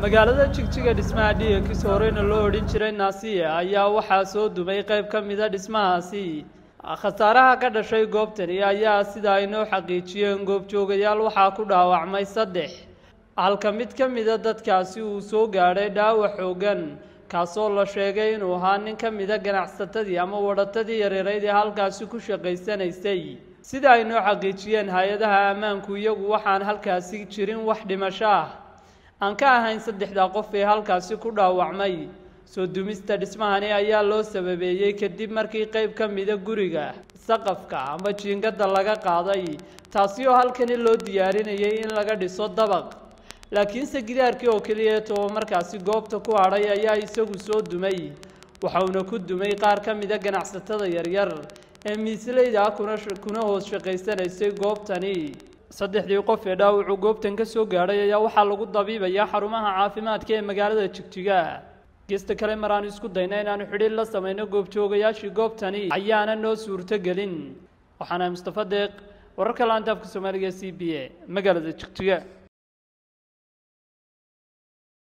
magaalada jigjiga dhismaha dhiigakis horeyna loo odhan jiray naasiya ayaa waxaa soo dumay qayb ka mida dhismahaasi khasaaraha ka dhashay goobtani ayaa sida ay noo xaqiijiyeen goobjoogayaal waxaa ku dhaawacmay saddex halka mid ka mida dadkaasi uu soo gaadhay dhaawac xoogan kaasoo la sheegay inuu ahaa nin ka mida ganacsatadii ama wadhatadii yareerayd ee halkaasi ku shaqaysanaysay sida ay noo xaqiijiyeen hay-adaha ammaanku iyagu waxaan halkaasi jirin wax dhimasho ah aan ka ahayn saddexda qof ee halkaasi ku dhaawacmay soo dumista dhismahani ayaa loo sababeeyey kadib markii qayb ka mida guriga saqafka ama jiingada laga qaaday taasi oo halkani loo diyaarinayay in laga dhiso dabaq laakiinse gidaarkii oo keliyeeto oo markaasi goobta ku hadhay ayaa isagu soo dumay waxauna ku dumay qaar ka mida ganacsatada yaryar ee miisleyda kuna kuna hoos shaqaysanaysay goobtani saddexdii qof ee dhaawacu goobtan ka soo gaadhay ayaa waxaa lagu dabiibayaa xarumaha caafimaadka ee magaalada jigjiga geesta kale maraan isku dayna inaanu xidhiir la samayno goobjoogayaashii goobtani ayaana noo suurtogelin waxaana mustafa deeq wararka laanta afka soomaaliga c b a magaalada jigjiga